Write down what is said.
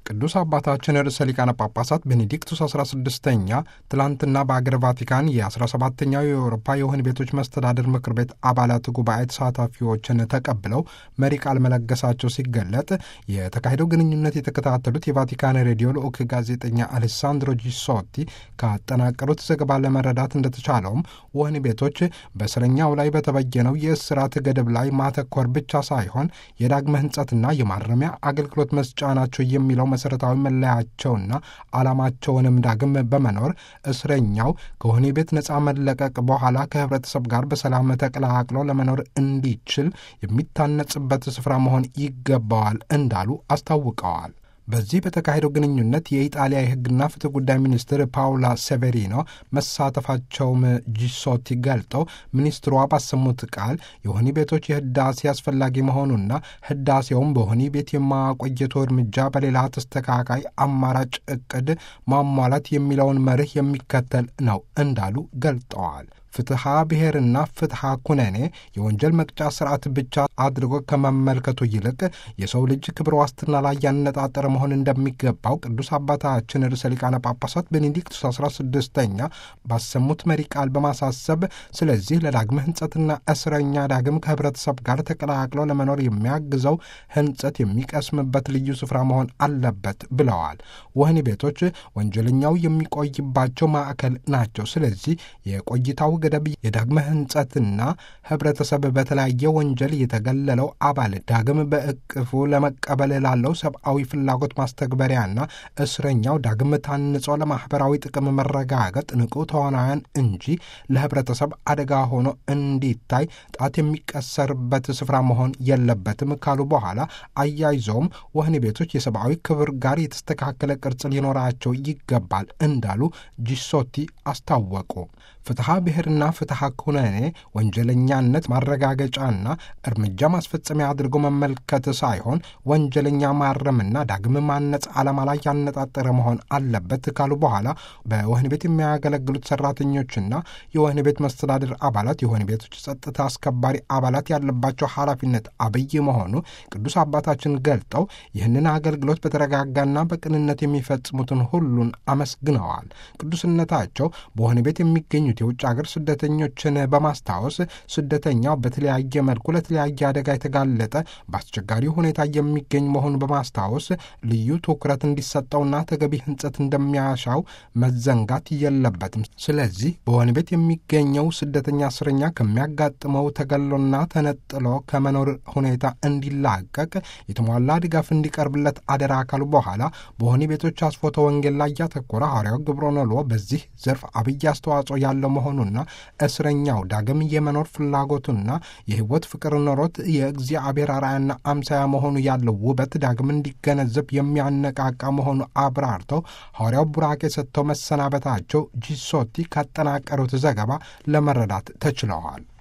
ቅዱስ አባታችን ርዕሰ ሊቃነ ጳጳሳት ቤኔዲክቱስ 16ኛ ትላንትና በአገር ቫቲካን የ17ኛው የአውሮፓ የወህኒ ቤቶች መስተዳድር ምክር ቤት አባላት ጉባኤ ተሳታፊዎችን ተቀብለው መሪ ቃል መለገሳቸው ሲገለጥ የተካሄደው ግንኙነት የተከታተሉት የቫቲካን ሬዲዮ ልዑክ ጋዜጠኛ አሌሳንድሮ ጂሶቲ ካጠናቀሩት ዘገባ ለመረዳት እንደተቻለውም ወህኒ ቤቶች በእስረኛው ላይ በተበየነው የእስራት ገደብ ላይ ማተኮር ብቻ ሳይሆን የዳግመ ሕንጸትና የማረሚያ አገልግሎት መስጫ ናቸው የሚለው መሰረታዊ መለያቸውና ዓላማቸውንም ዳግም በመኖር እስረኛው ከወህኒ ቤት ነፃ መለቀቅ በኋላ ከህብረተሰብ ጋር በሰላም ተቀላቅሎ ለመኖር እንዲችል የሚታነጽበት ስፍራ መሆን ይገባዋል እንዳሉ አስታውቀዋል። በዚህ በተካሄደው ግንኙነት የኢጣሊያ የሕግና ፍትህ ጉዳይ ሚኒስትር ፓውላ ሴቬሪኖ መሳተፋቸውም ጂሶቲ ገልጠው ሚኒስትሯ ባሰሙት ቃል የወህኒ ቤቶች የህዳሴ አስፈላጊ መሆኑና ህዳሴውም በወህኒ ቤት የማቆየቱ እርምጃ በሌላ ተስተካካይ አማራጭ እቅድ ማሟላት የሚለውን መርህ የሚከተል ነው እንዳሉ ገልጠዋል። ፍትሐ ብሔርና ፍትሐ ኩነኔ የወንጀል መቅጫ ስርዓት ብቻ አድርጎ ከመመልከቱ ይልቅ የሰው ልጅ ክብር ዋስትና ላይ ያነጣጠረ መሆን እንደሚገባው ቅዱስ አባታችን ርዕሰ ሊቃነ ጳጳሳት ቤኔዲክቱስ 16ኛ ባሰሙት መሪ ቃል በማሳሰብ ስለዚህ ለዳግመ ህንጸትና እስረኛ ዳግም ከህብረተሰብ ጋር ተቀላቅሎ ለመኖር የሚያግዘው ህንጸት የሚቀስምበት ልዩ ስፍራ መሆን አለበት ብለዋል። ወህኒ ቤቶች ወንጀለኛው የሚቆይባቸው ማዕከል ናቸው። ስለዚህ የቆይታው ገደብ የዳግመ ህንጸትና ህብረተሰብ በተለያየ ወንጀል የተገለለው አባል ዳግም በእቅፉ ለመቀበል ላለው ሰብአዊ ፍላጎት ማስተግበሪያና እስረኛው ዳግም ታንጾ ለማኅበራዊ ጥቅም መረጋገጥ ንቁ ተዋናያን እንጂ ለህብረተሰብ አደጋ ሆኖ እንዲታይ ጣት የሚቀሰርበት ስፍራ መሆን የለበትም ካሉ በኋላ አያይዘውም ወህኒ ቤቶች የሰብአዊ ክብር ጋር የተስተካከለ ቅርጽ ሊኖራቸው ይገባል እንዳሉ ጂሶቲ አስታወቁ። ፍትሐ ብሔርና ፍትሐ ኩነኔ ወንጀለኛነት ማረጋገጫና እርምጃ ማስፈጸሚያ አድርጎ መመልከት ሳይሆን ወንጀለኛ ማረምና ዳግም ማነጽ ዓላማ ላይ ያነጣጠረ መሆን አለበት ካሉ በኋላ በወህኒ ቤት የሚያገለግሉት ሰራተኞችና የወህኒ ቤት መስተዳድር አባላት የወህኒ ቤቶች ጸጥታ አስከባሪ አባላት ያለባቸው ኃላፊነት አብይ መሆኑ ቅዱስ አባታችን ገልጠው ይህንን አገልግሎት በተረጋጋና በቅንነት የሚፈጽሙትን ሁሉን አመስግነዋል። ቅዱስነታቸው በወህኒ ቤት የሚገኙት የውጭ ሀገር ስደተኞችን በማስታወስ ስደተኛው በተለያየ መልኩ ለተለያየ አደጋ የተጋለጠ በአስቸጋሪ ሁኔታ የሚገኝ መሆኑን በማስታወስ ልዩ ትኩረት እንዲሰጠውና ተገቢ ሕንጸት እንደሚያሻው መዘንጋት የለበትም። ስለዚህ በወህኒ ቤት የሚገኘው ስደተኛ እስረኛ ከሚያጋጥመው ተገሎና ተነጥሎ ከመኖር ሁኔታ እንዲላቀቅ የተሟላ ድጋፍ እንዲቀርብለት አደራ ካሉ በኋላ በወህኒ ቤቶች አስፎተ ወንጌል ላይ ያተኮረ ሐዋርያው ግብረኖሎ በዚህ ዘርፍ አብይ አስተዋጽኦ ያለው መሆኑና እስረኛው ዳግም የመኖር ፍላጎቱና የሕይወት ፍቅር ኖሮት የእግዚአብሔር አርአያና አምሳያ መሆኑ ያለው ውበት ዳግም እንዲገነዘብ የሚያነቃቃ መሆኑ አብራርተው ሐዋርያው ቡራኬ ሰጥተው መሰናበታቸው ጂሶቲ ካጠናቀሩት ዘገባ ለመረዳት ተችለዋል።